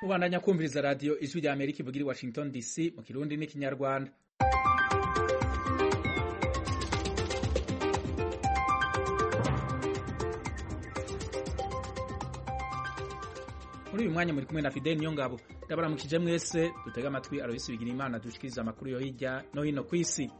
kubandanya kumviriza radiyo ijwi rya amerika ivugira i washington dc mu kirundi n'ikinyarwanda muri uyu mwanya muri kumwe na fideli niyo ngabo ndabaramukije mwese dutega amatwi aroyisi bigira imana dushikiriza amakuru yo hirya no hino ku isi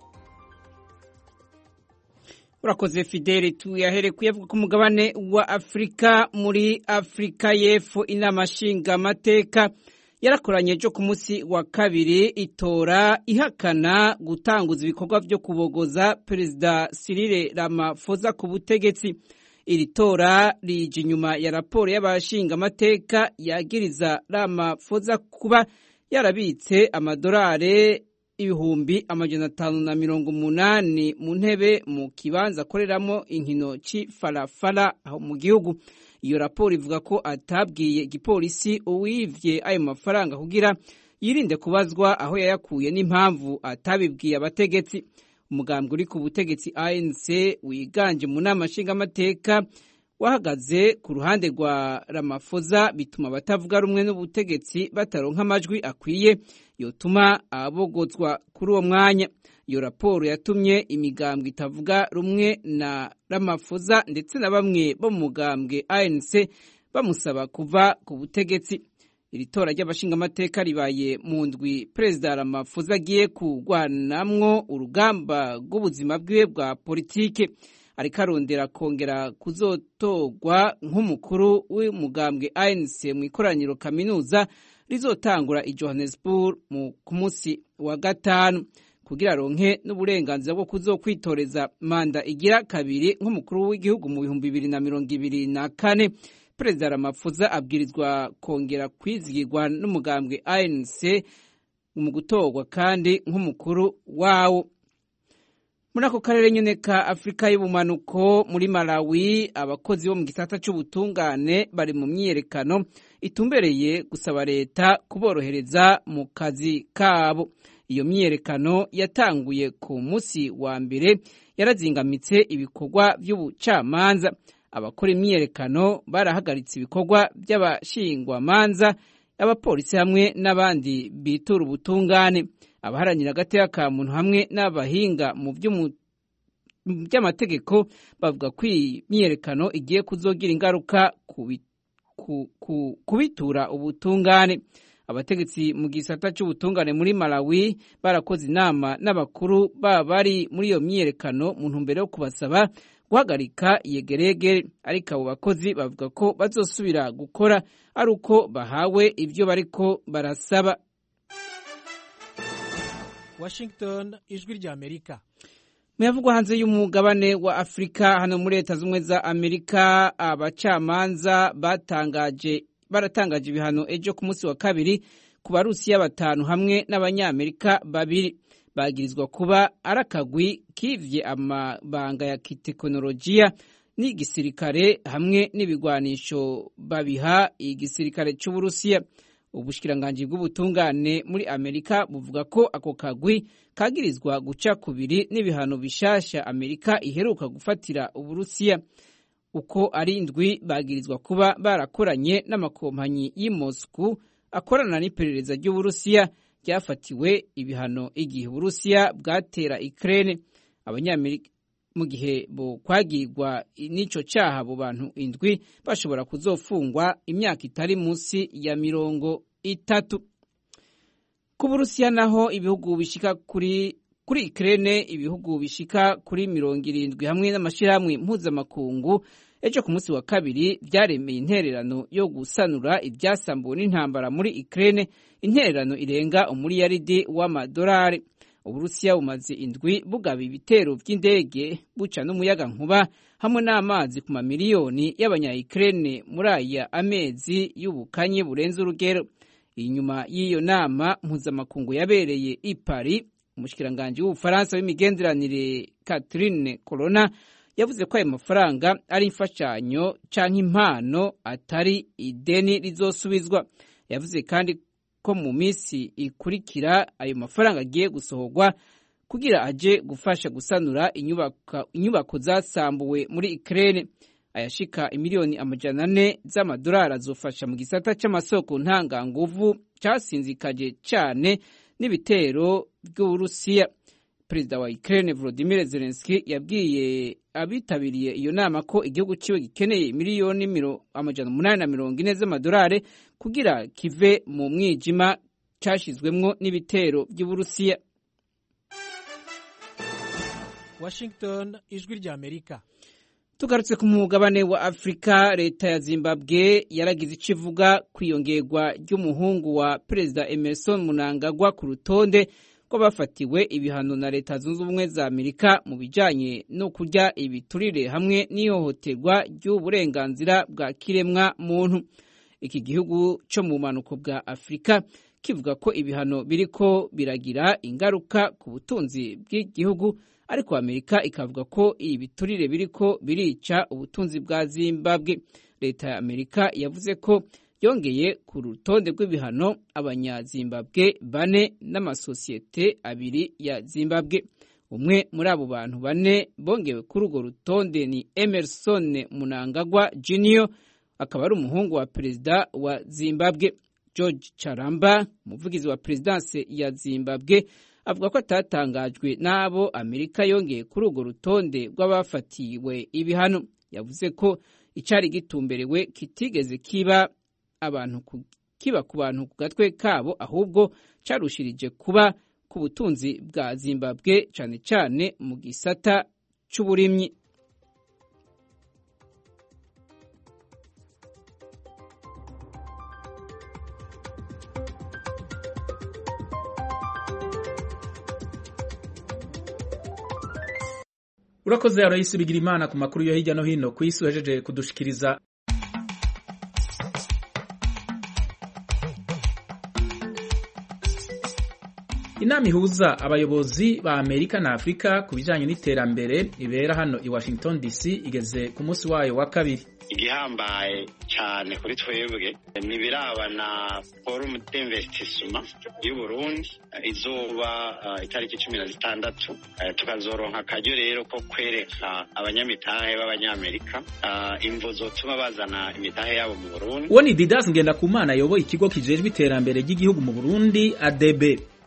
urakoze fideli tuyahere kuyavuga ku mugabane wa afurika muri afurika y'epfo inama nshingamateka yarakoranye ejo ku munsi wa kabiri itora ihakana gutanguza ibikorwa byo kubogoza perezida Cyril Ramaphosa ku butegetsi iri tora rije inyuma ya raporo y'abashingamateka yagiriza Ramaphosa kuba yarabitse amadolari ibihumbi amajana atanu na mirongo umunani mu ntebe mu kibanza akoreramo inkino cy'ifarafara aho mu gihugu iyo raporo ivuga ko atabwiye igipolisi uwivye ayo mafaranga kugira yirinde kubazwa aho yayakuye n'impamvu atabibwiye abategetsi umugambwe uri ku butegetsi ANC wiganje mu nama nshingamateka wahagaze ku ruhande rwa Ramaphosa bituma abatavuga rumwe n'ubutegetsi bataronka amajwi akwiye yotuma abogozwa kuri uwo mwanya iyo raporo yatumye imigambwe itavuga rumwe na Ramaphosa ndetse na bamwe bo mu mugambwe ANC bamusaba kuva ku butegetsi iri tora ry'abashingamateka ribaye mu ndwi perezida Ramaphosa agiye kurwanamwo urugamba rw'ubuzima bwiwe bwa politike ariko arondera kongera kuzotorwa nk'umukuru w'umugambwe ANC mu ikoraniro kaminuza rizotangura i Johannesburg ku munsi wa gatanu kugira aronke n'uburenganzira bwo kuzokwitoreza manda igira kabiri nk'umukuru w'igihugu mu bihumbi bibiri na mirongo ibiri na kane perezida Ramaphosa abwirizwa kongera kwizigirwa n'umugambwe ANC mu gutorwa kandi nk'umukuru wawo muri ako karere nyine ka afurika y'ubumanuko muri malawi abakozi bo mu gisata cy'ubutungane bari mu myiyerekano itumbereye gusaba leta kuborohereza mu kazi kabo iyo myiyerekano yatanguye ku munsi wa mbere yarazingamitse ibikorwa by'ubucamanza abakora imyiyerekano barahagaritse ibikorwa by'abashingwamanza abapolisi hamwe n'abandi bitura ubutungane abaharanira agateka ka muntu hamwe n'abahinga mu by'amategeko bavuga ko iyi myiyerekano igiye kuzogira ingaruka kubitura ubutungane abategetsi mu gisata cy'ubutungane muri malawi barakoze inama n'abakuru baba bari muri iyo myiyerekano mu ntumbero yo kubasaba guhagarika iyegeregere ariko abo bakozi bavuga ko bazosubira gukora ari uko bahawe ibyo bariko barasaba Washington ijwi rya Amerika muyavugwa hanze y'umugabane wa Afurika hano muri leta z'ubumwe za Amerika abacamanza batangaje baratangaje ibihano ejo ku munsi wa kabiri ku barusiya batanu hamwe n'abanyamerika babiri bagirizwa kuba ari akagwi kivye amabanga ya kitekinolojiya n'igisirikare hamwe n'ibigwanisho babiha igisirikare c'uburusiya ubushikiranganji bw'ubutungane muri amerika buvuga ko ako kagwi kagirizwa guca kubiri n'ibihano bishasha amerika iheruka gufatira uburusiya uko ari indwi bagirizwa kuba barakoranye n'amakompanyi y'i Moscow akorana n'iperereza ry'uburusiya ryafatiwe ibihano igihe uburusiya bwatera Ukraine abanyamerika mu gihe bo kwagirwa n'ico caha abo bantu indwi bashobora kuzofungwa imyaka itari munsi ya mirongo itatu ku burusiya naho ibihugu bishika kuri kuri Ukraine ibihugu bishika kuri mirongo irindwi hamwe n'amashirahamwe mpuzamakungu ejo ku munsi wa kabiri byaremeye intererano yo gusanura ibyasambuwe n'intambara muri Ukraine intererano irenga umuriyaridi w'amadolari uburusiya bumaze indwi bugaba ibitero by'indege buca n'umuyaga nkuba hamwe n'amazi ku mamiliyoni y'abanya-Ukraine muri aya amezi y'ubukanye burenze urugero inyuma y'iyo nama mpuzamakungu yabereye i Paris umushikiranganji w'ubufaransa w'imigenderanire Catherine Colonna yavuze ko ayo mafaranga ari imfashanyo canke impano atari ideni rizosubizwa yavuze kandi ko mu minsi ikurikira ayo mafaranga agiye gusohorwa kugira aje gufasha gusanura inyubako zasambuwe muri Ukraine ayashika imiliyoni amajana ane z'amadolari azofasha mu gisata c'amasoko ntanganguvu casinzikaje cane n'ibitero by'uburusiya perezida wa Ukraine Volodymyr Zelensky yabwiye abitabiriye iyo nama ko igihugu ciwe gikeneye miliyoni amajana umunani na mirongo ine z'amadolari kugira kive mu mwijima cashizwemwo n'ibitero by'uburusiya Washington ijwi rya Amerika tugarutse ku mugabane wa Afrika leta ya Zimbabwe yaragize ico ivuga kwiyongerwa ry'umuhungu wa perezida Emerson Mnangagwa ku rutonde rw'abafatiwe ibihano na leta zunze ubumwe za Amerika mu bijanye no kurya ibiturire hamwe n'ihohoterwa ry'uburenganzira bwa kiremwa muntu iki gihugu co mu bumanuko bwa Afrika kivuga ko ibihano biriko biragira ingaruka ku butunzi bw'igihugu ariko Amerika ikavuga ko ibiturire biriko birica ubutunzi bwa Zimbabwe leta ya Amerika yavuze ko yongeye ku rutonde rw'ibihano abanyazimbabwe bane n'amasosiyete abiri ya Zimbabwe umwe muri abo bantu bane bongewe kuri urwo rutonde ni Emerson Mnangagwa Junior akaba ari umuhungu wa perezida wa Zimbabwe George Charamba umuvugizi wa perezidanse ya Zimbabwe avuga ko atatangajwe n'abo Amerika yongeye kuri urwo rutonde rw'abafatiwe ibihano yavuze ko icari gitumberewe kitigeze kiba abantu kiba ku bantu ku gatwe kabo ahubwo carushirije kuba ku butunzi bwa Zimbabwe cane cane mu gisata c'uburimyi urakoze Aloysi bigira imana ku makuru yo hirya no hino ku isi uhejeje kudushikiriza inama ihuza abayobozi ba amerika na afurika ku bijyanye n'iterambere ibera hano i washington dc igeze ku munsi wayo wa kabiri igihambaye cyane kuri twebwe ni ibirabana forumu d'investisima y'uburundi izuba itariki cumi na zitandatu tukazoronka akaryo rero ko kwereka abanyamitahe b'abanyamerika imvo zotuma bazana imitahe yabo mu burundi uwo ni didas ngendakumana ayoboye ikigo kijejwe iterambere ry'igihugu mu burundi adb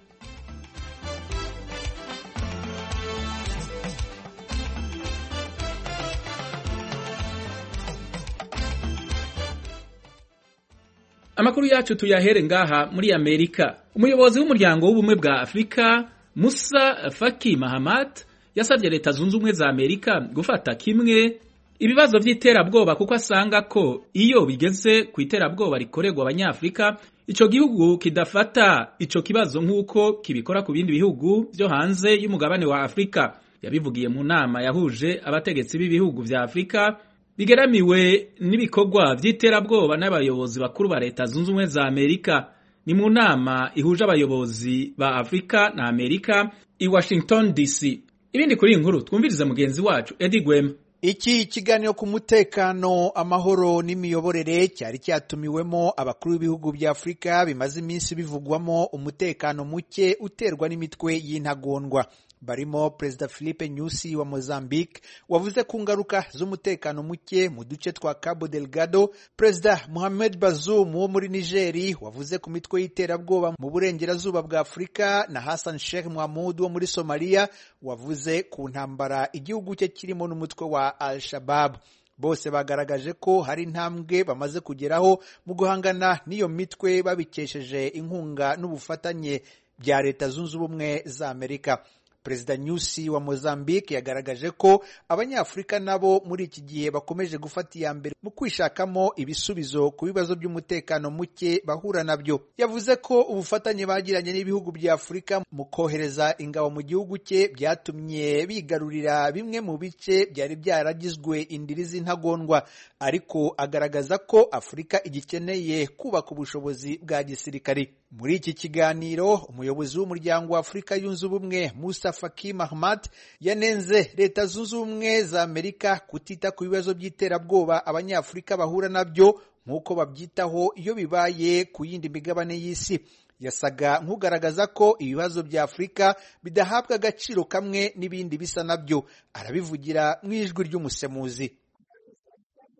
amakuru yacu tuyahere ngaha muri amerika umuyobozi w'umuryango w'ubumwe bwa afurika musa faki mahamat yasabye leta zunze ubumwe za amerika gufata kimwe ibibazo by'iterabwoba kuko asanga ko iyo bigeze ku iterabwoba rikorerwa abanyafurika ico gihugu kidafata ico kibazo nk'uko kibikora ku bindi bihugu byo hanze y'umugabane wa afurika yabivugiye mu nama yahuje abategetsi b'ibihugu vya afurika bigeramiwe n'ibikorwa by'iterabwoba n'abayobozi bakuru ba leta zunze ubumwe za amerika ni mu nama ihuje abayobozi ba afurika na amerika i washington dc ibindi kuri iyi nkuru twumvirize mugenzi wacu edi gwema iki kiganiro ku mutekano amahoro n'imiyoborere cyari cyatumiwemo abakuru b'ibihugu bya afurika bimaze iminsi bivugwamo umutekano muke uterwa n'imitwe y'intagondwa barimo perezida philippe nyusi wa mozambique wavuze ku ngaruka z'umutekano muke mu duce twa cabo delgado perezida mohamed bazoum wo muri nigeri wavuze ku mitwe y'iterabwoba mu burengerazuba bwa afurika na hassan sheikh mohamud wo muri somaliya wavuze ku ntambara igihugu cye kirimo n'umutwe wa al shabab bose bagaragaje ko hari intambwe bamaze kugeraho mu guhangana n'iyo mitwe babikesheje inkunga n'ubufatanye bya leta zunze ubumwe za amerika perezida nyusi wa mozambique yagaragaje ko abanyafurika nabo muri iki gihe bakomeje gufata iya mbere mu kwishakamo ibisubizo ku bibazo by'umutekano muke bahura nabyo yavuze ko ubufatanye bagiranye n'ibihugu bya afurika mu kohereza ingabo mu gihugu cye byatumye bigarurira bimwe mu bice byari byaragizwe indiri z'intagondwa ariko agaragaza ko afurika igikeneye kubaka ubushobozi bwa gisirikari muri iki kiganiro umuyobozi w'umuryango wa afurika yunze ubumwe musa faki mahamat yanenze leta zunze ubumwe za amerika kutita ku bibazo by'iterabwoba abanyafurika bahura nabyo nk'uko babyitaho iyo bibaye ku yindi migabane y'isi yasaga nk'ugaragaza ko ibibazo bya afurika bidahabwa agaciro kamwe n'ibindi bisa nabyo arabivugira mu ijwi ry'umusemuzi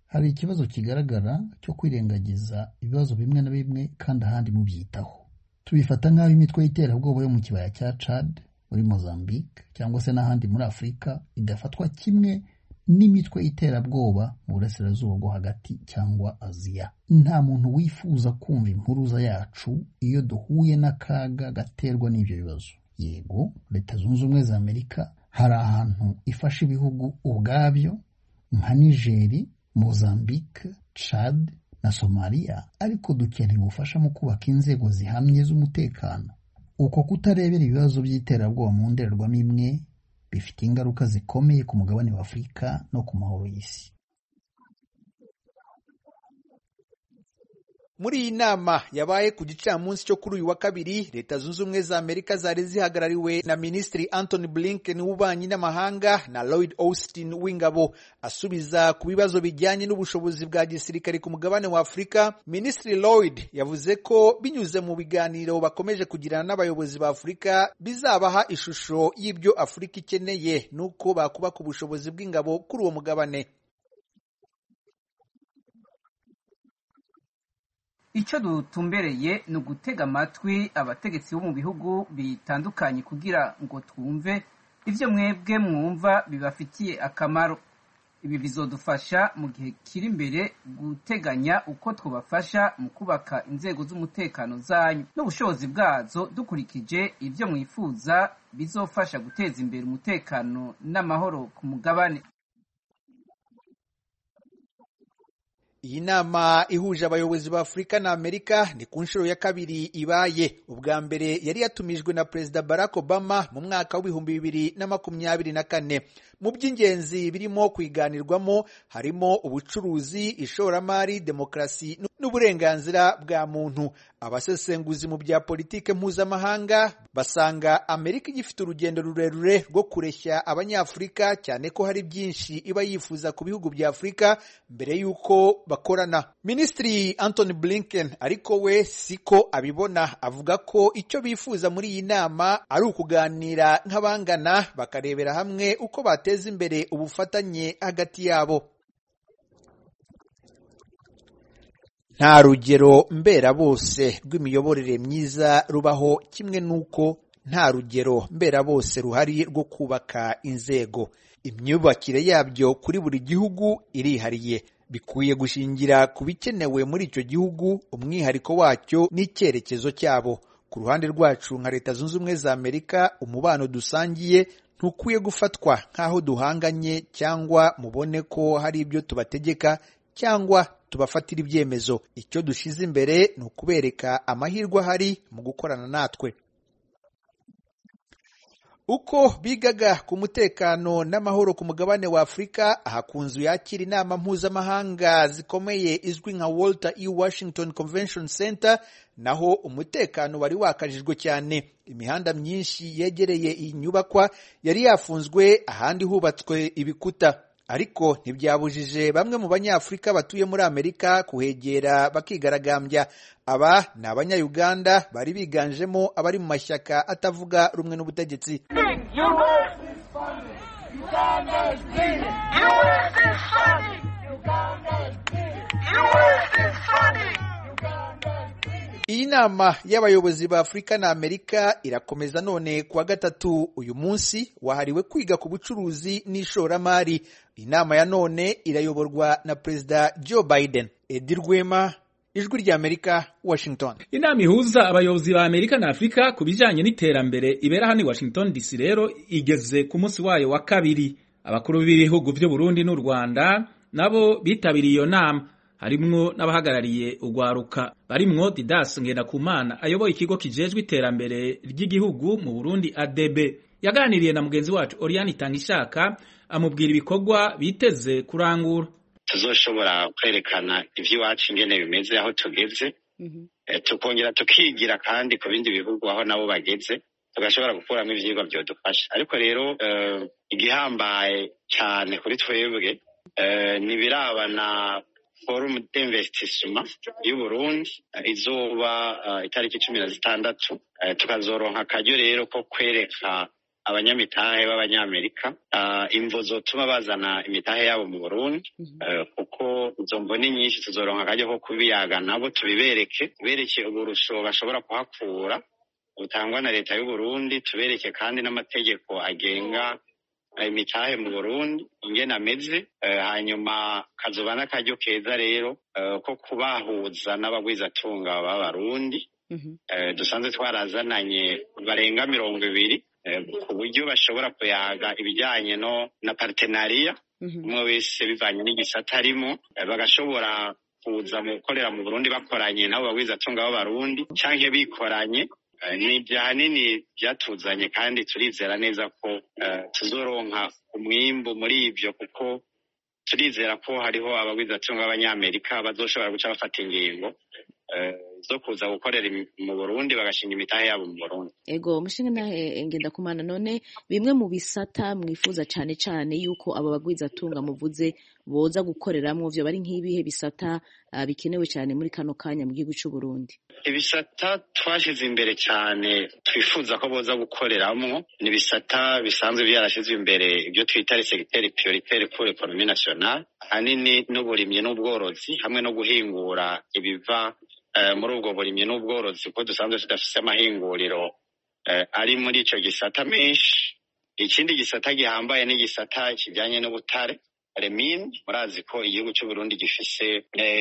hari ikibazo kigaragara cyo kwirengagiza ibibazo bimwe na bimwe kandi ahandi mubyitaho tubifata nk'aho imitwe y'iterabwoba yo mu kibaya cya Chad muri Mozambique cyangwa se n'ahandi muri Afurika idafatwa kimwe n'imitwe y'iterabwoba mu burasirazuba bwo hagati cyangwa Aziya nta muntu wifuza kumva impuruza yacu iyo duhuye n'akaga gaterwa n'ibyo bibazo yego leta zunze ubumwe za Amerika hari ahantu ifasha ibihugu ubwabyo nka Nigeri Mozambique Chad na Somalia ariko dukeneye ubufasha mu kubaka inzego zihamye z'umutekano uko kutarebera ibibazo by'iterabwoba mu ndorerwamo imwe bifite ingaruka zikomeye ku mugabane wa Afurika no ku mahoro y'isi muri iyi nama yabaye ku gicamunsi cyo kuri uyu wa kabiri leta zunze ubumwe za amerika zari zihagarariwe na minisitiri anthony blinken w'ububanyi n'amahanga na lloyd austin w'ingabo asubiza ku bibazo bijyanye n'ubushobozi bwa gisirikare ku mugabane wa afurika minisitiri lloyd yavuze ko binyuze mu biganiro bakomeje kugirana n'abayobozi ba afurika bizabaha ishusho y'ibyo afurika ikeneye n'uko bakubaka ubushobozi bw'ingabo kuri uwo mugabane icyo dutumbereye ni ugutega amatwi abategetsi bo mu bihugu bitandukanye kugira ngo twumve ibyo mwebwe mwumva bibafitiye akamaro ibi bizodufasha mu gihe kiri imbere guteganya uko twabafasha mu kubaka inzego z'umutekano zanyu n'ubushobozi bwazo dukurikije ibyo mwifuza bizofasha guteza imbere umutekano n'amahoro ku mugabane iyi nama ihuje abayobozi ba afurika na amerika ni ku nshuro ya kabiri ibaye ubwa mbere yari yatumijwe na perezida barack obama mu mwaka w'ibihumbi bibiri na makumyabiri na kane mu by'ingenzi birimo kwiganirwamo harimo ubucuruzi ishoramari demokarasi n'uburenganzira bwa muntu abasesenguzi mu bya politike mpuzamahanga basanga amerika igifite urugendo rurerure rwo kureshya abanyafurika cyane ko hari byinshi iba yifuza ku bihugu bya afurika mbere y'uko bakorana minisitiri anthony blinken ariko we siko abibona avuga ko icyo bifuza muri iyi nama ari ukuganira nk'abangana bakarebera hamwe uko bateza imbere ubufatanye hagati yabo nta rugero mbera bose rw'imiyoborere myiza rubaho kimwe n'uko nta rugero mbera bose ruhari rwo kubaka inzego imyubakire yabyo kuri buri gihugu irihariye bikwiye gushingira ku bikenewe muri icyo gihugu umwihariko wacyo n'icyerekezo cyabo ku ruhande rwacu nka leta zunze ubumwe za amerika umubano dusangiye ntukwiye gufatwa nk'aho duhanganye cyangwa mubone ko hari ibyo tubategeka cyangwa tubafatira ibyemezo icyo dushyize imbere ni ukubereka amahirwe ahari mu gukorana natwe uko bigaga ku mutekano n'amahoro ku mugabane wa afurika aha ku nzu yakira inama mpuzamahanga zikomeye izwi nka walter e washington convention center naho umutekano wari wakajijwe cyane imihanda myinshi yegereye iyi nyubakwa yari yafunzwe ahandi hubatswe ibikuta ariko ntibyabujije bamwe mu banyafurika batuye muri amerika kuhegera bakigaragambya aba ni abanyayuganda bari biganjemo abari mu mashyaka atavuga rumwe n'ubutegetsi iyi nama y'abayobozi ba afurika na amerika irakomeza none kuwa gatatu uyu munsi wahariwe kwiga ku bucuruzi n'ishoramari inama ya none irayoborwa na perezida joe biden edi rwema ijwi ry'amerika washington inama ihuza abayobozi ba amerika na afurika ku bijyanye n'iterambere ibera hano i washington dc rero igeze ku munsi wayo wa kabiri abakuru b'ibihugu by'u Burundi n'u rwanda nabo bitabiriye iyo nama harimwo n'abahagarariye urwaruka barimwo didas ngendakumana ayoboye ikigo kijejwe iterambere ry'igihugu mu burundi adb yaganiriye na mugenzi wacu oriane itangishaka amubwira ibikorwa biteze kurangura tuzoshobora kwerekana iby'iwacu ingene bimeze aho tugeze tukongera tukigira kandi ku bindi bihugu aho nabo bageze tugashobora gukuramo ibyigwa byodufasha ariko rero igihambaye cyane kuri twebwe ni birabana forumu d'investissement y'u Burundi izuba itariki cumi na zitandatu tukazoronka akaryo rero ko kwereka abanyamitahe b'abanyamerika imvo zotuma bazana imitahe yabo mu burundi kuko izo mvo ni nyinshi tuzoronka akaryo ko kubiyaga nabo tubibereke tubereke uburusho bashobora kuhakura butangwa na leta y'uburundi tubereke kandi n'amategeko agenga imitahe mu burundi ingene ameze hanyuma kazoba n'akaryo keza rero ko kubahuza n'abagwizatunga b'abarundi dusanzwe twarazananye barenga mirongo ibiri ku buryo bashobora kuyaga ibijyanye no na partenariya umwe wese bivanye n'igisata arimo bagashobora kuza mu gukorera mu burundi bakoranye nabo bagwizatunga b'abarundi cyangwa bikoranye ni ahanini byatuzanye kandi turizera neza ko tuzoronka umwimbu muri ibyo kuko turizera ko hariho abagwizatunga b'abanyamerika bazoshobora guca bafata ingingo zo kuza gukorera mu burundi bagashinga imitahe yabo mu burundi ego mushinga nahe ngenda kumana none bimwe mu bisata mwifuza cyane cyane yuko aba bagwizatunga muvuze boza gukoreramwo vyo bari nk'ibihe bisata uh, bikenewe cyane muri kano kanya mu gihugu cy'u Burundi ibisata twashize imbere cyane twifuza ko boza gukoreramwo ni ibisata bisanzwe byarashizwe imbere ibyo twita segiteri prioritaire pour l'économie nationale ahanini n'uburimyi n'ubworozi hamwe no guhingura ibiva muri ubwo burimyi n'ubworozi kuko dusanzwe tudafise amahinguriro ari muri ico gisata menshi ikindi gisata gihambaye n'igisata kijanye n'ubutare remine murazi ko igihugu c'uburundi gifise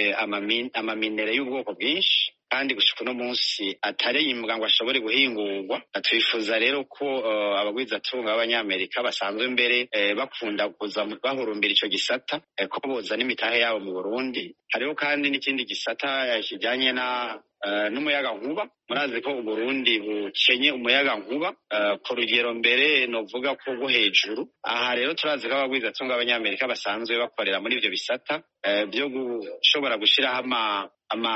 amaminere y'ubwoko bwinshi kandi gushika uno munsi atariyimbwa ngo ashobore guhingurwa twifuza rero ko abagwizatunga b'abanyamerika basanzwe mbere bakunda kuza bahurumbira ico gisata ko boza n'imitahe yabo mu burundi hariho kandi n'ikindi gisata kijanye na n'umuyaga nkuba murazi ko uburundi bukenye umuyaga nkuba ku rugero mbere novuga ko rwo hejuru aha rero turazi ko abagwizatunga b'abanyamerika basanzwe bakorera muri ivyo bisata byo gushobora gushiraho ama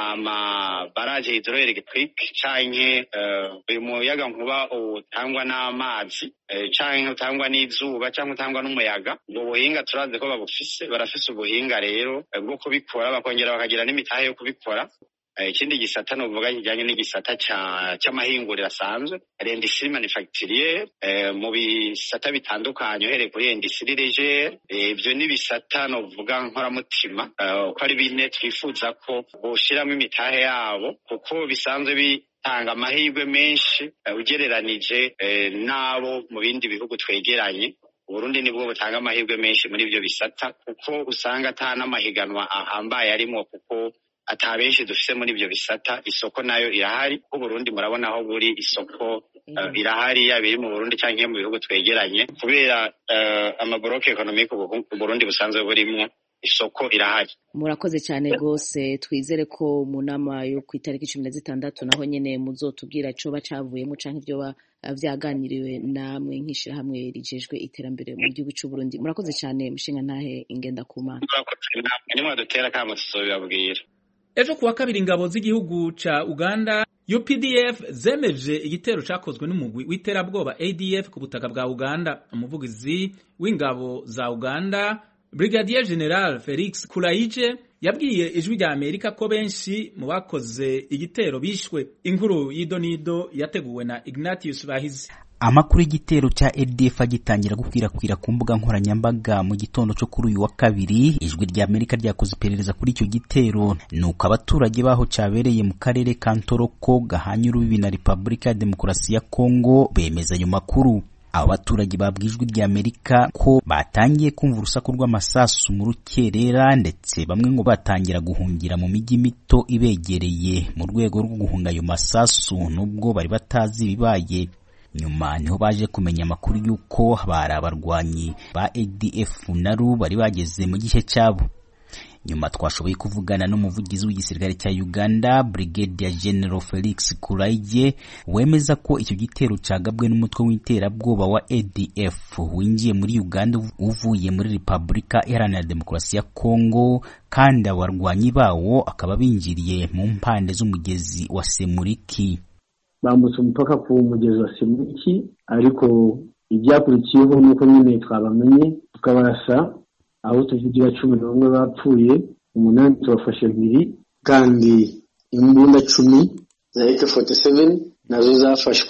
amabaraje hidroelectrique canke uyu muyaga nkuba utangwa n'amazi canke utangwa n'izuba canke utangwa n'umuyaga ubwo buhinga turazi ko babufise barafise ubuhinga rero bwo kubikora bakongera bakagira n'imitahe yo kubikora ikindi gisata novuga kijanye n'igisata c'amahinguriro asanzwe l'industrie manufacturière mu bisata bitandukanye uhereye kuri industrie légère ivyo ni bisata novuga nkoramutima ko ari bine twifuza ko boshiramo imitahe yabo kuko bisanzwe bitanga amahirwe menshi ugereranije n'abo mu bindi bihugu twegeranye uburundi nibwo butanga amahirwe menshi muri ivyo bisata kuko usanga ata n'amahiganwa ahambaye arimwo kuko ata benshi dufise muri ivyo bisata isoko nayo irahari kuko Burundi murabona aho buri isoko uh, irahari yaba iri mu Burundi canke mu bihugu twegeranye kubera uh, amaboroke ekonomike Burundi busanzwe burimwo isoko irahari murakoze cyane rwose twizere ko mu nama yo ku itariki cumi na zitandatu naho nyene muzotubwira coba cavuyemo canke ivyoba vyaganiriwe namwe nk'ishirahamwe rijejwe iterambere mu gihugu c'u Burundi murakoze cyane mushinga ntahe ingenda kumana murakoze namwe nimwadutera kamo tuzobibabwira ejo kuwa kabiri ingabo z'igihugu ca uganda updf zemeje igitero cakozwe n'umugwi w'iterabwoba adf ku butaka bwa uganda umuvugizi w'ingabo za uganda brigadier general felix kuraije yabwiye ijwi rya amerika ko benshi mu bakoze igitero bishwe inkuru y'idonido yateguwe na ignatius bahizi amakuru y'igitero cya ADF agitangira gukwirakwira ku mbuga nkoranyambaga mu gitondo cyo kuri uyu wa kabiri ijwi rya Amerika ryakoze iperereza kuri icyo gitero nuko abaturage baho cyabereye mu karere ka Ntoroko gahanye urubibi na Repubulika ya Demokarasi ya Kongo bemeza ayo makuru abo baturage babwijwe rya Amerika ko batangiye kumva urusaku rw'amasasu mu rukerera ndetse bamwe ngo batangira guhungira mu mijyi mito ibegereye mu rwego rwo guhunga ayo masasu nubwo bari batazi ibibaye nyuma niho baje kumenya amakuru y'uko bari abarwanyi ba ADF naru bari bageze mu gihe cyabo nyuma twashoboye kuvugana n'umuvugizi w'igisirikare cya Uganda Brigadier General Felix Kuraije wemeza ko icyo gitero cagabwe n'umutwe w'iterabwoba wa ADF winjiye muri Uganda uvuye muri Repubulika Iharanira Demokarasi ya Kongo kandi abarwanyi bawo akaba binjiriye mu mpande z'umugezi wa Semuriki bambutse umupaka ku mugezi wa Semuriki ariko ibyakurikiyeho nuko nyine twabamenye tukabarasa aho tuvugira cumi n'umwe bapfuye umunani tubafashe mpiri kandi imbunda cumi za AK47 nazo zafashwe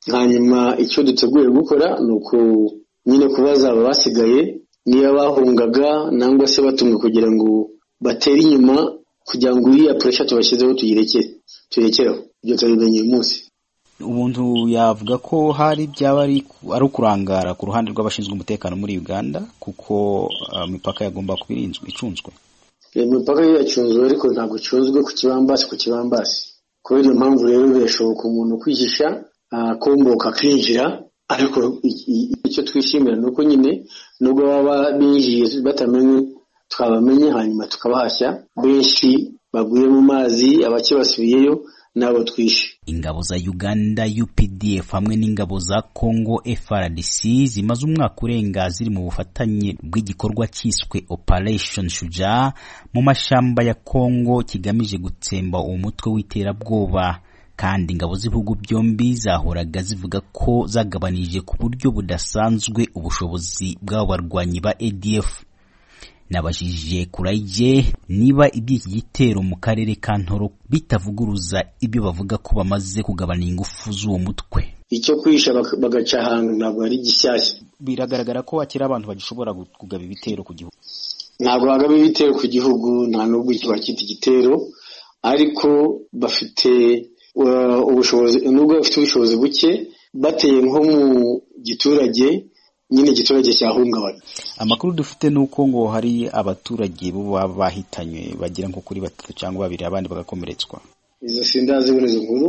hanyuma icyo duteguye gukora ni uku nyine kubaza aba basigaye niba bahungaga nangwa se batumwe kugira ngo batere inyuma kugira ngo iriya puresha tubashyizeho tuyirekere tuyirekereho ibyo tubimenye uyu munsi umuntu yavuga ko hari byaba ari ukurangara ku ruhande rw'abashinzwe umutekano muri uganda kuko imipaka yagomba kuba irinzwe icunzwe imipaka yo yacunzwe ariko ntabwo icunzwe ku kibambasi ku kibambasi kubera iyo mpamvu rero birashoboka umuntu kwihisha akomboka akinjira ariko icyo twishimira ni uko nyine nubwo baba binjiye batamenye twabamenye hanyuma tukabahashya benshi baguye mu mazi abake basubiyeyo n'abo twishe ingabo za uganda updf hamwe n'ingabo za congo frdc zimaze umwaka urenga ziri mu bufatanye bw'igikorwa cyiswe operation shuja mu mashamba ya congo kigamije gutsemba uwo mutwe w'iterabwoba kandi ingabo z'ibihugu byombi zahoraga zivuga ko zagabanije ku buryo budasanzwe ubushobozi bw'abo barwanyi ba adf nabajije kurayije niba iby'iki gitero mu karere ka ntoro bitavuguruza ibyo bavuga ko bamaze kugabana ingufu z'uwo mutwe icyo kwisha bagaca ahantu ntabwo ari gishyashya biragaragara ko hakiri abantu bagishobora kugaba ibitero ku gihugu ntabwo bagaba ibitero ku gihugu nta n'ubwo bakita igitero ariko bafite ubushobozi nubwo bafite ubushobozi buke bateye nko mu giturage nyine igiturage cyahungabana amakuru dufite ni uko ngo hari abaturage bo baba bahitanywe bagera nko kuri batatu cyangwa babiri abandi bagakomeretswa izo sindazibona izo nkuru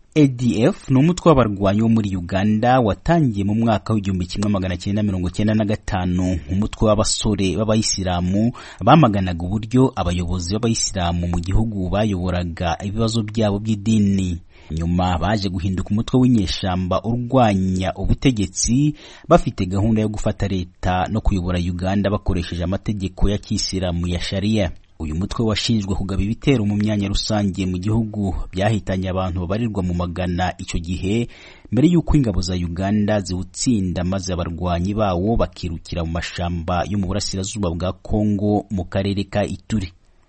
adf ni umutwe w'abarwanyi wo muri uganda watangiye mu mwaka w'igihumbi kimwe magana cyenda mirongo cyenda na gatanu umutwe w'abasore b'abayisilamu bamaganaga uburyo abayobozi b'abayisilamu mu gihugu bayoboraga ibibazo byabo by'idini nyuma baje guhinduka umutwe w'inyeshamba urwanya ubutegetsi bafite gahunda yo gufata leta no kuyobora uganda bakoresheje amategeko ya kisilamu ya sharia uyu mutwe washinjwe kugaba ibitero mu myanya rusange mu gihugu byahitanye abantu babarirwa mu magana icyo gihe mbere y'uko ingabo za uganda ziwutsinda maze abarwanyi bawo bakirukira mu mashamba yo mu burasirazuba bwa kongo mu karere ka ituri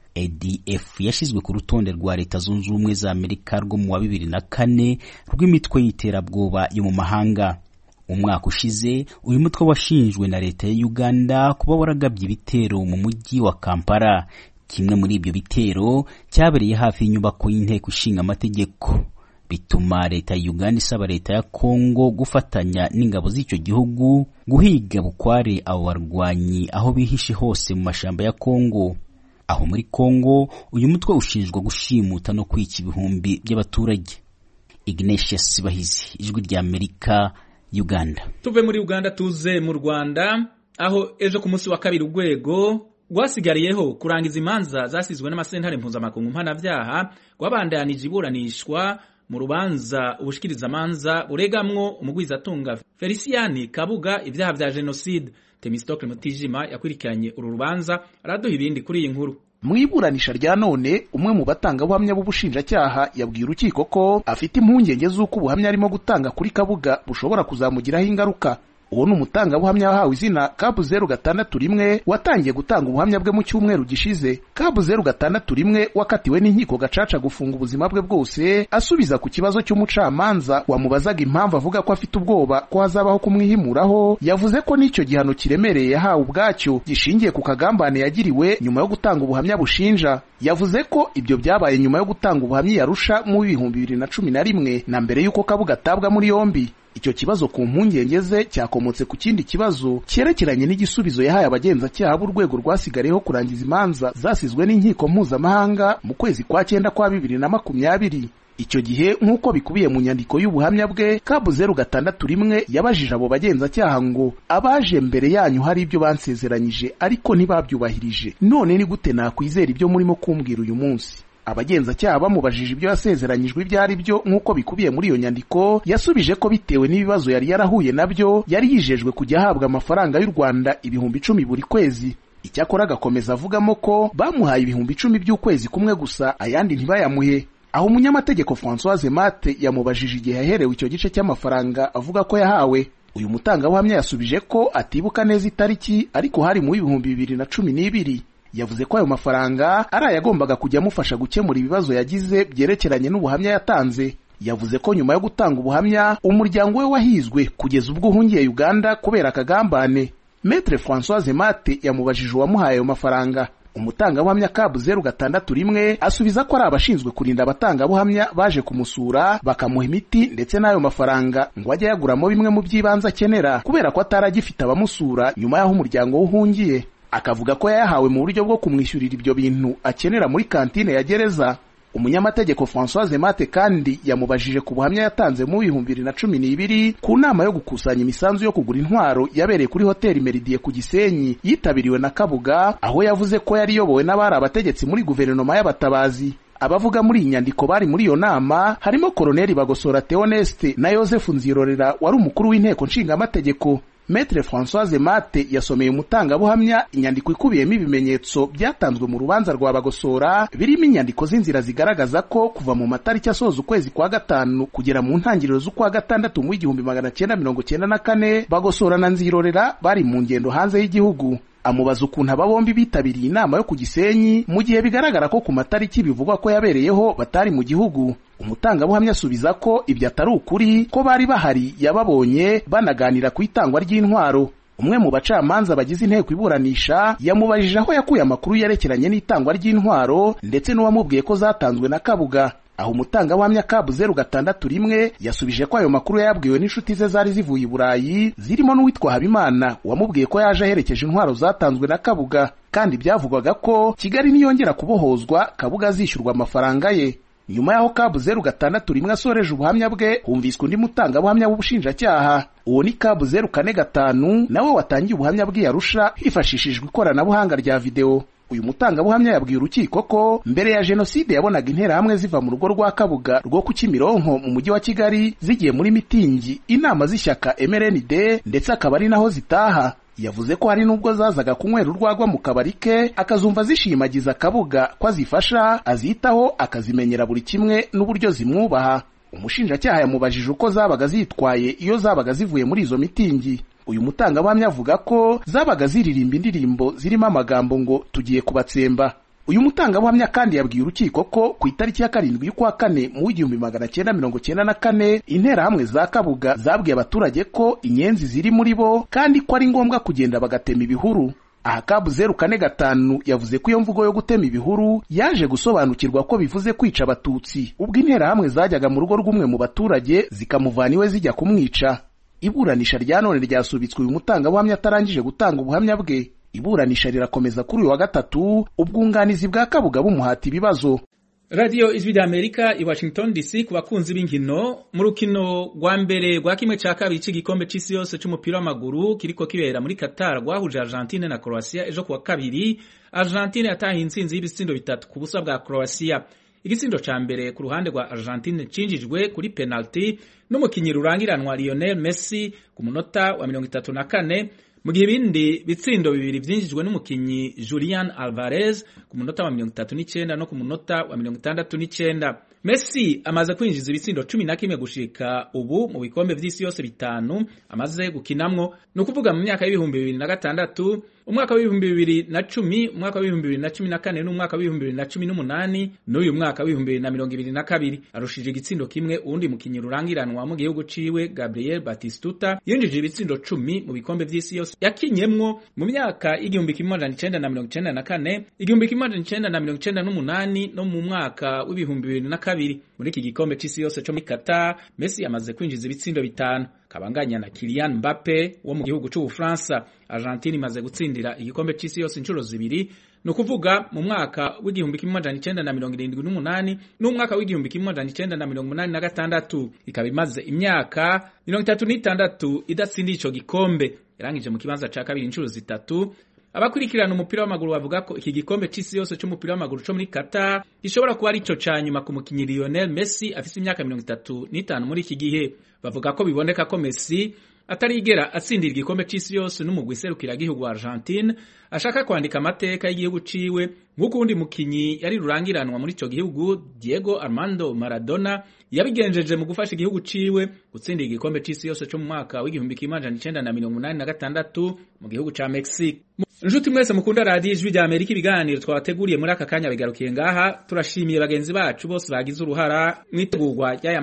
adf yashyizwe ku rutonde rwa leta zunze ubumwe za amerika rwo mu wa bibiri na kane rw'imitwe y'iterabwoba yo mu mahanga umwaka ushize uyu mutwe washinjwe na leta ya uganda kuba waragabye ibitero mu mujyi wa kampala kimwe muri ibyo bitero cyabereye hafi y'inyubako y'inteko ishinga amategeko bituma leta ya uganda isaba leta ya kongo gufatanya n'ingabo z'icyo gihugu guhiga bukware abo barwanyi aho bihishe hose mu mashyamba ya kongo aho muri kongo uyu mutwe ushinjwa gushimuta no kwica ibihumbi by'abaturage ignatius bahizi ijwi rya amerika uganda tuve muri uganda tuze mu rwanda aho ejo ku munsi wa kabiri urwego rwasigariyeho kurangiza imanza zasizwe n'amasentare mpuzamakungu mpanabyaha rwabandanije iburanishwa mu rubanza ubushikirizamanza buregamwo umugwizatunga feliciyani kabuga ibyaha bya jenoside temistokle mutijima yakurikiranye uru rubanza araduha ibindi kuri iyi nkuru mu iburanisha rya none umwe mu batangabuhamya b'ubushinjacyaha yabwiye urukiko ko afite impungenge z'uko ubuhamya arimo gutanga kuri kabuga bushobora kuzamugiraho ingaruka uwo ni umutangabuhamya wahawe izina kabu zeru gatandatu rimwe watangiye gutanga ubuhamya bwe mu cyumweru gishize kabu zeru gatandatu rimwe wakatiwe n'inkiko gacaca gufunga ubuzima bwe bwose asubiza ku kibazo cy'umucamanza wamubazaga impamvu avuga ko afite ubwoba ko hazabaho kumwihimuraho yavuze ko n'icyo gihano kiremereye yahawe ubwacyo gishingiye ku kagambane yagiriwe nyuma yo gutanga ubuhamya bushinja yavuze ko ibyo byabaye nyuma yo gutanga ubuhamya yarusha mu bihumbi bibiri na cumi na rimwe na mbere y'uko kabuga atabwa muri yombi icyo kibazo ku mpungenge ze cyakomotse ku kindi kibazo cyerekeranye n'igisubizo yahaye abagenzacyaha b'urwego rwasigariyeho kurangiza imanza zasizwe n'inkiko mpuzamahanga mu kwezi kwa cyenda kwa bibiri na makumyabiri icyo gihe nk'uko bikubiye mu nyandiko y'ubuhamya bwe kabu zeru gatandatu rimwe yabajije abo bagenzacyaha ngo abaje mbere yanyu hari ibyo bansezeranyije ariko ntibabyubahirije none ni gute nakwizera ibyo murimo kumbwira uyu munsi abagenzacyaha bamubajije ibyo yasezeranyijwe ibyo ari byo nk'uko bikubiye muri iyo nyandiko yasubije ko bitewe n'ibibazo yari yarahuye nabyo yari yijejwe kujya ahabwa amafaranga y'u rwanda ibihumbi icumi buri kwezi icyakora agakomeza avugamo ko bamuhaye ibihumbi icumi by'ukwezi kumwe gusa ayandi ntibayamuhe aho umunyamategeko francoise mate yamubajije igihe yaherewe icyo gice cy'amafaranga avuga ko yahawe uyu mutangabuhamya yasubije ko atibuka neza itariki ariko hari mu w'ibihumbi bibiri na cumi n'ibiri yavuze ko ayo mafaranga ari ayagombaga kujya amufasha gukemura ibibazo yagize byerekeranye n'ubuhamya yatanze yavuze ko nyuma yo gutanga ubuhamya umuryango we wahizwe kugeza ubwo uhungiye uganda kubera akagambane metre francoise mate yamubajije uwamuhaye ayo mafaranga umutangabuhamya kabu zeru gatandatu rimwe asubiza ko ari abashinzwe kurinda abatangabuhamya baje kumusura bakamuha imiti ndetse n'ayo mafaranga ngo ajye yaguramo bimwe mu by'ibanze akenera kubera ko atari agifite abamusura nyuma y'aho umuryango we uhungiye akavuga ko yayahawe mu buryo bwo kumwishyurira ibyo bintu akenera muri kantine ya gereza umunyamategeko francoise mate kandi yamubajije ku buhamya yatanze mu bihumbi bibiri na cumi n'ibiri ku nama yo gukusanya imisanzu yo kugura intwaro yabereye kuri hoteli meridie ku gisenyi yitabiriwe na kabuga aho yavuze ko yari iyobowe n'abari abategetsi muri guverinoma y'abatabazi abavuga muri iyi nyandiko bari muri iyo nama harimo koloneli bagosora theoneste na yosefu nzirorera wari umukuru w'inteko nshingamategeko Metre Françoise Mate yasomeye umutangabuhamya inyandiko ikubiyemo ibimenyetso byatanzwe mu rubanza rwa Bagosora birimo inyandiko z'inzira zigaragaza ko kuva mu matariki asoza ukwezi kwa gatanu kugera mu ntangiriro z'ukwa gatandatu mu igihumbi magana cyenda mirongo cyenda na kane Bagosora na Nzirorera bari mu ngendo hanze y'igihugu amubaza ukuntu aba bombi bitabiriye inama yo ku Gisenyi mu gihe bigaragara ko ku matariki bivugwa ko yabereyeho batari mu gihugu umutangabuhamya asubiza ko ibyo atari ukuri ko bari bahari yababonye banaganira ku itangwa ry'intwaro umwe mu bacamanza bagize inteko iburanisha yamubajije aho yakuye amakuru yerekeranye n'itangwa ry'intwaro ndetse n'uwamubwiye ko zatanzwe na kabuga aho umutangabuhamya kabu zeru gatandatu rimwe yasubije ko ayo makuru yayabwiwe n'inshuti ze zari zivuye i burayi zirimo n'uwitwa habimana wamubwiye ko yaje aherekeje intwaro zatanzwe na kabuga kandi byavugwaga ko kigali niyongera kubohozwa kabuga azishyurwa amafaranga ye nyuma y'aho kabu zeru gatandatu rimwe asoreje ubuhamya bwe humviswe undi mutangabuhamya w'ubushinjacyaha uwo ni kabu zeru kane gatanu nawe watangiye ubuhamya bwe yarusha hifashishijwe ikoranabuhanga rya videwo uyu mutangabuhamya yabwiye urukiko ko mbere ya jenoside yabonaga interahamwe ziva mu rugo rwa kabuga rwo ku kimironko mu mujyi wa kigali zigiye muri mitingi inama z'ishyaka mrnd ndetse akaba ari naho zitaha yavuze ko hari n'ubwo zazaga kunywera urwagwa mu kabari ke akazumva zishimagiza akabuga ko azifasha azitaho akazimenyera buri kimwe n'uburyo zimwubaha umushinjacyaha yamubajije uko zabaga zitwaye iyo zabaga zivuye muri izo mitingi uyu mutangabuhamya avuga ko zabaga ziririmba indirimbo zirimo amagambo ngo tugiye kubatsemba uyu mutangabuhamya kandi yabwiye urukiko ko ku itariki ya karindwi y'ukwa kane mu w'igihumbi magana cyenda mirongo cyenda na kane interahamwe za kabuga zabwiye abaturage ko inyenzi ziri muri bo kandi ko ari ngombwa kugenda bagatema ibihuru aha kabu zeru kane gatanu yavuze ko iyo mvugo yo gutema ibihuru yaje gusobanukirwa ko bivuze kwica abatutsi ubwo interahamwe zajyaga mu rugo rw'umwe mu baturage zikamuvana iwe zijya kumwica iburanisha rya none ryasubitswe uyu mutangabuhamya atarangije gutanga ubuhamya bwe iburanisha rirakomeza kuri uyu wa gatatu ubwunganizi bwa kabuga bumuhata ibibazo radiyo ijwi ry'amerika i washington dc ku bakunzi b'inkino mu rukino rwa mbere rwa kimwe cya kabiri cy'igikombe cy'isi yose cy'umupira w'amaguru kiriko kibera muri qatar rwahuje argentine na croatia ejo kuwa kabiri argentine yatahiye intsinzi y'ibitsindo bitatu ku busa bwa croatia igitsindo ca mbere ku ruhande rwa argentine cinjijwe kuri penalty n'umukinyi rurangiranwa lionel messi ku munota wa mirongo itatu na kane mu gihe ibindi bitsindo bibiri vyinjijwe n'umukinyi Julian Alvarez ku munota wa mirongo itatu n'icenda no ku munota wa mirongo itandatu n'icenda Messi amaze kwinjiza ibitsindo cumi na kimwe gushika ubu mu bikombe vy'isi yose bitanu amaze gukinamwo ni ukuvuga mu myaka y'ibihumbi bibiri na gatandatu umwaka w'ibihumbi bibiri na cumi umwaka w'ibihumbi bibiri na cumi na kane n'umwaka w'ibihumbi bibiri na cumi n'umunani n'uyu mwaka w'ibihumbi bibiri na mirongo ibiri na kabiri arushije igitsindo kimwe uwundi mukinyi rurangiranwa mu gihugu ciwe Gabriel Batistuta yinjije ibitsindo cumi mu bikombe vy'isi yose yakinyemwo mu myaka y'igihumbi kimwe amajana icenda na mirongo icenda na kane igihumbi kimwe amajana icenda na mirongo icenda n'umunani no mu mwaka w'ibihumbi bibiri na kabiri muri iki gikombe c'isi yose co muri Qatar Messi yamaze kwinjiza ibitsindo bitanu kabanganya na Kylian Mbappe wo mu gihugu c'Ubufaransa Argentine imaze gutsindira igikombe c'isi yose inshuro zibiri ni ukuvuga mu mwaka w'igihumbi kimwe amajana icenda na mirongo irindwi n'umunani n'umwaka w'igihumbi kimwe amajana icenda na mirongo umunani na gatandatu ikaba imaze imyaka mirongo itatu n'itandatu idatsindiye ico gikombe yarangije mu kibanza ca kabiri inshuro zitatu abakurikirana umupira w'amaguru bavuga ko iki gikombe c'isi yose c'umupira w'amaguru co muri Qatar gishobora kuba arico ca nyuma ku mukinyi Lionel Messi afise imyaka mirongo itatu n'itanu muri iki gihe bavuga ko biboneka ko Messi atarigera atsindira igikombe c'isi yose n'umugwi serukira gihugu wa Argentine ashaka kwandika amateka y'igihugu ciwe nk'uko uwundi mukinyi yari rurangiranwa muri ico gihugu Diego Armando Maradona yabigenjeje mu gufasha igihugu ciwe gutsindira igikombe c'isi yose co mu mwaka w'igihumbi kimwe amajana icenda na mirongo umunani na gatandatu mu gihugu ca Mexique Nshuti mwese mukunda radiyo ijwi rya Amerika ibiganiro twabateguriye muri aka kanya bigarukiye ngaha turashimiye bagenzi bacu bose bagize uruhara mwitegurwa ry'aya